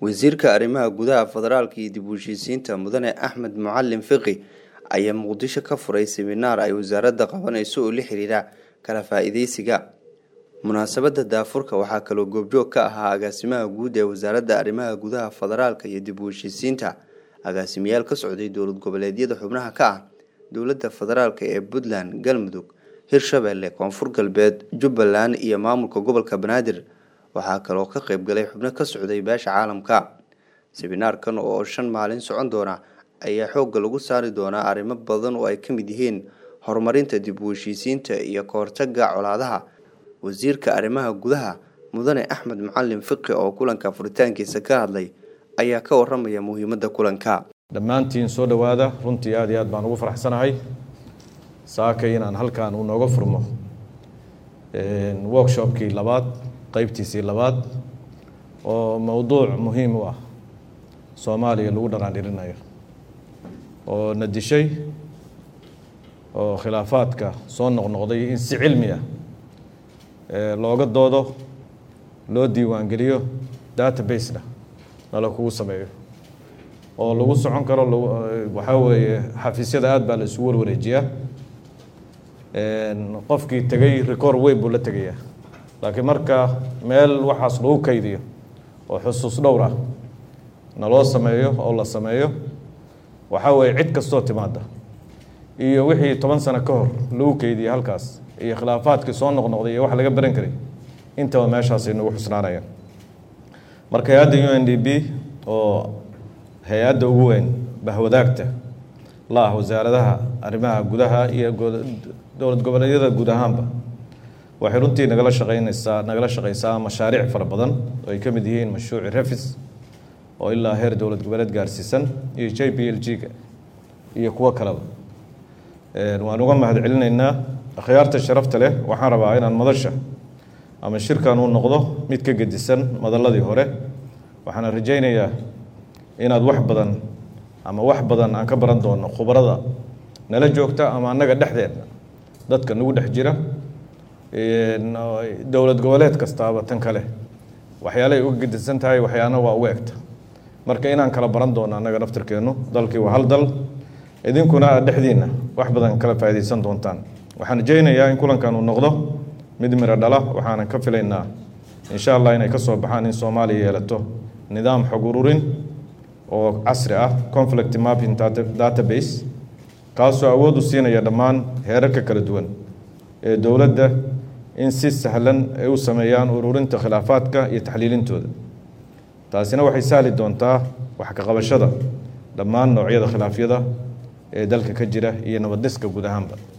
wasiirka arrimaha gudaha federaalka iyo dib u heshiisiinta mudane axmed mucalin fiqi ayaa muqdisho ka furay seminaar ay wasaaradda qabanayso oo la xiriira kala faa-iideysiga munaasabadda daafurka waxaa kaloo goobjoog ka ahaa agaasimaha guud ee wasaaradda arrimaha gudaha federaalka iyo dib u heshiisiinta agaasimayaal ka socday dowlad goboleedyada xubnaha ka ah dowladda federaalka ee puntland galmudug hirshabelle koonfur galbeed jubbaland iyo maamulka gobolka banaadir waxaa kaloo ka qayb galay xubno ka socday beesha caalamka seminaarkan oo shan maalin socon doona ayaa xoogga lagu saari doonaa arrimo badan oo ay ka mid yihiin horumarinta dib u heshiisiinta iyo kahortaga colaadaha wasiirka arrimaha gudaha mudane axmed mucalin fiqi oo kulanka furitaankiisa ka hadlay ayaa ka waramaya muhiimadda kulanka dhammaantiin soo dhowaada runtii aad iyo aad baan ugu faraxsanahay saakay inaan halkan uu nooga furmo workshopkii labaad qeybtiisii labaad oo mowduuc muhiim u ah soomaaliya lagu dhaqaandhirinayo oo na dishay oo khilaafaadka soo noqnoqday in si cilmi ah looga doodo loo diiwaangeliyo database-na nala kugu sameeyo oo lagu socon karo waxaa weeye xafiisyada aad baa la isugu warwareejiyaa qofkii tegey record weyn buu la tegayaa laakiin marka meel waxaas lagu kaydiyo oo xusuus dhowr ah naloo sameeyo oo la sameeyo waxaa weeye cid kastoo timaada iyo wixii toban sano ka hor lagu keydiyey halkaas iyo khilaafaadkii soo noqnoqday iyo wax laga baran karay intaba meeshaasay nagu xusnaanayaan marka hay-adda u n d b oo hay-adda ugu weyn bahwadaagta la ah wasaaradaha arrimaha gudaha iyo dowlad goboleedyada guud ahaanba waxay runtii nagala shaqeynaysaa nagala shaqeysaa mashaariic fara badan oo ay ka mid yihiin mashruuci refis oo ilaa heer dowlad goboleed gaarsiisan iyo j b l g-ga iyo kuwo kaleba waan uga mahad celinaynaa akhyaarta sharafta leh waxaan rabaa inaan madasha ama shirkan uu noqdo mid ka gedisan madaladii hore waxaana rajaynayaa inaad wax badan ama wax badan aan ka baran doono khubarada nala joogta ama annaga dhexdeedna dadka nagu dhex jira dowlad goboleed kastaaba tan kale waxyaalahay uga gedisan tahay waxyaana waa uga egta marka inaan kala baran doono annaga naftirkeennu dalkii waa hal dal idinkuna aad dhexdiinna wax badan kala faa'iidaysan doontaan waxaan rajaynayaa in kulankan uu noqdo mid miro dhala waxaanan ka filaynaa insha allah inay ka soo baxaan in soomaaliya yeelato nidaam xog ururin oo casri ah conflict mapping database kaasoo awood u siinaya dhammaan heerarka kala duwan ee dowladda in si sahlan ay u sameeyaan ururinta khilaafaadka iyo taxliilintooda taasina waxay sahli doontaa wax ka qabashada dhammaan noocyada khilaafyada ee dalka ka jira iyo nabaddiska guud ahaanba